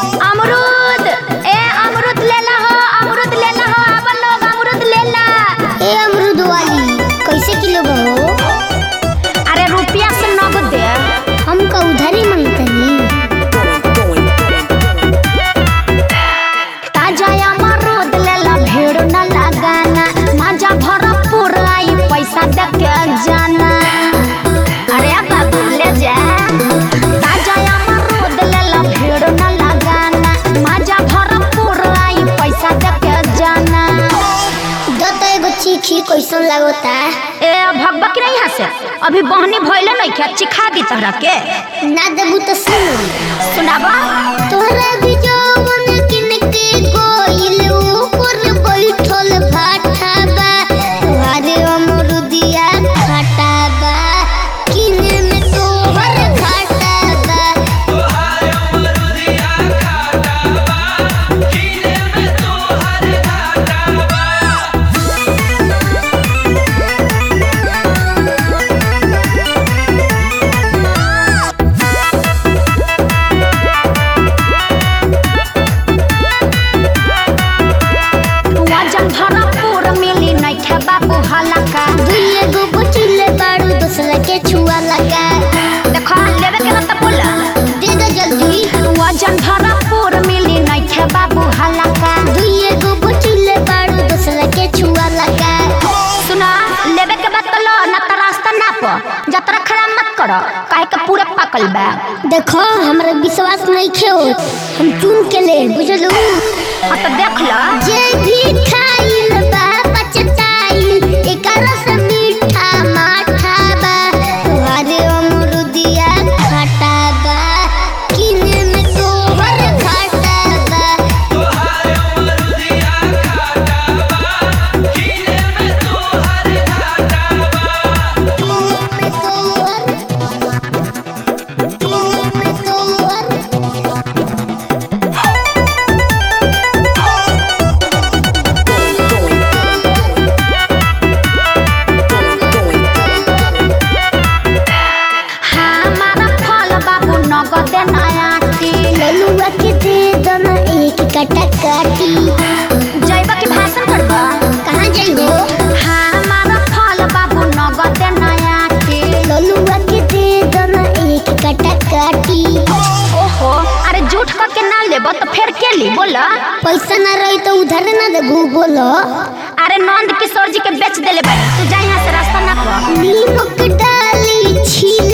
अमरूद ए अमरूद ले ला हो अमरूद ले ला हो अब लोग अमरूद ले ला ए अमरूद वाली कैसे किलो बा हो अरे रुपया से नगद दे हमका उधारी मांगतनी ताजा अमरूद ले ला भीड़ न लगाना माजा भरपूर आई पैसा दे के जाना अरे बाबू ले जा ताजा अमरूद ले ला भीड़ न लगाना माजा भरपूर आई पैसा दे के जाना दत एगो चीखी कैसन लागता ए भगवा की नहीं हंसे अभी बहनी भइले नहीं क्या चिखा दी तहरा के ना देबू तो सुन सुनाबा तोहरा भी जौवन किन के कोइल ऊपर बैठल भाटा बा तोहारे अमरुदिया खाटा बा किने में तोहर घाटा बा वजन भरपूर मिली नहीं खे बाबू हलका दुइये गो बचिले बारू दूसरा के छुआ लगा देखो लेवे के ना तो बोला दे दो जल्दी वजन भरपूर मिली नहीं खे बाबू हलका दुइये गो बचिले बारू दूसरा के छुआ लगा सुना लेवे के बाद तो लो ना तो रास्ता ना पो जतरा खराब मत करो काहे के पूरे पकल बा देखो हमरा विश्वास नहीं खे हम चुन के ले बुझलू हाँ तो देख लो जे भी खाइल बा पचताइल एकर से मीठा माठा बा तोहारे अमरुदिया खटा बा किने में तोहर घाटा बा किने में तोहर किने में तोहर हमारा फल बाबू नगद नया टी ललुआ के दे दना एक कटा काटी जैबा के भाषण करबा कहाँ जाइबो हमारा फल बाबू नगद नया टी ललुआ के दे दना एक कटा काटी ओहो अरे झूठ का के ना लेबो तो फिर के ली बोला पैसा ना रही तो उधार ना देबू बोलो अरे नंद किशोर जी के बेच देले बानी तू जा यहाँ से रास्ता ना पा नीमक डाली छील